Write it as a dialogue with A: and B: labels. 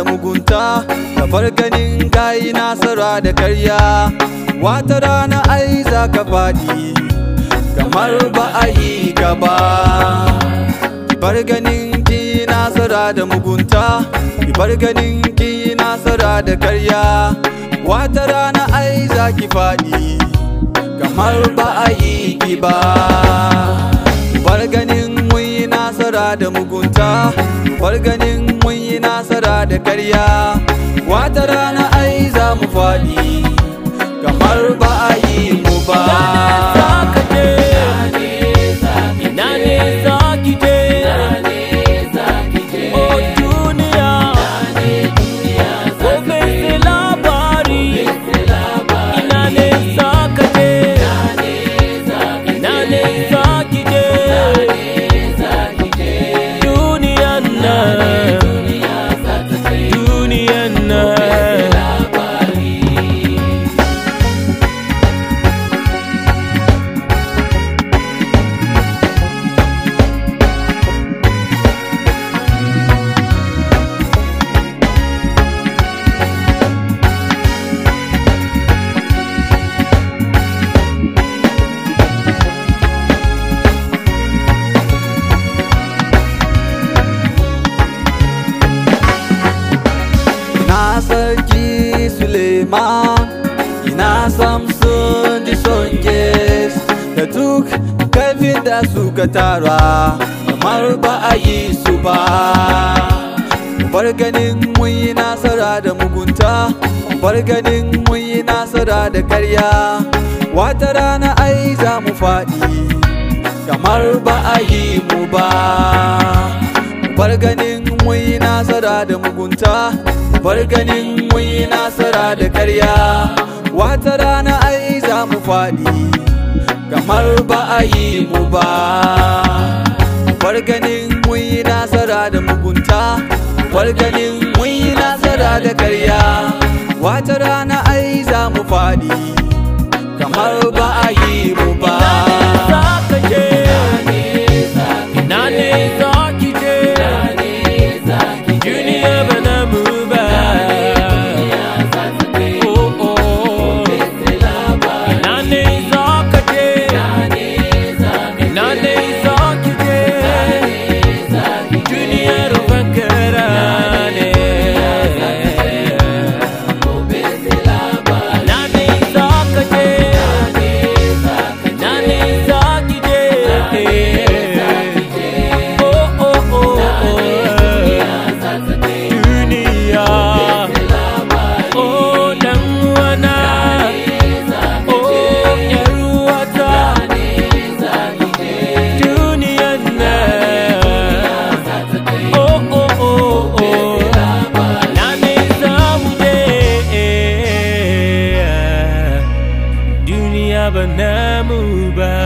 A: mugunta ka bar ganin kayi nasara da karya wata rana ai za ka faɗi kamar ba a yi ka ba ki bar ganin ki nasara da mugunta ki bar ganin ki nasara da karya wata rana ai za ki faɗi kamar ba a yi ki ba bar ganin mun yi nasara da mugunta bar ganin mun yi nasara da karya wata rana ai za mu faɗi kamar ba a yi mu ba
B: Ina ne za ki je? Oh duniya, gobe sai labari. Ina ne za ka je? Ina ne za ki je? Duniyan nan, duniyan nan.
A: ina sarki suleiman ina samson di songes da duk karfin da suka tara kamar ba a yi su ba bar ganin mun yi nasara da mugunta bar ganin mun yi nasara da karya wata rana ai za mu faɗi kamar ba a yi mu ba bar ganin mun yi nasara da mugunta bar ganin mun yi nasara da karya wata rana ai za mu faɗi kamar ba a yi mu ba bar ganin mun yi nasara da mugunta bar ganin mun yi nasara da karya wata rana ai za mu faɗi kamar ba a yi mu ba
B: za ka je? Ina ne za ki je? Duniya ba na mu ba. Oh, oh. Ina ne za ka je? Ina ne za ki je? Duniyar bankara ne. Ina ne za ka je? Ina ne za ki je? Oh, oh, oh, oh. Duniya. Oh, dan wana. Oh, yar uwata. Duniyan nan. Oh, oh, oh, oh. Na ne za mu je. Duniya ba namu ba.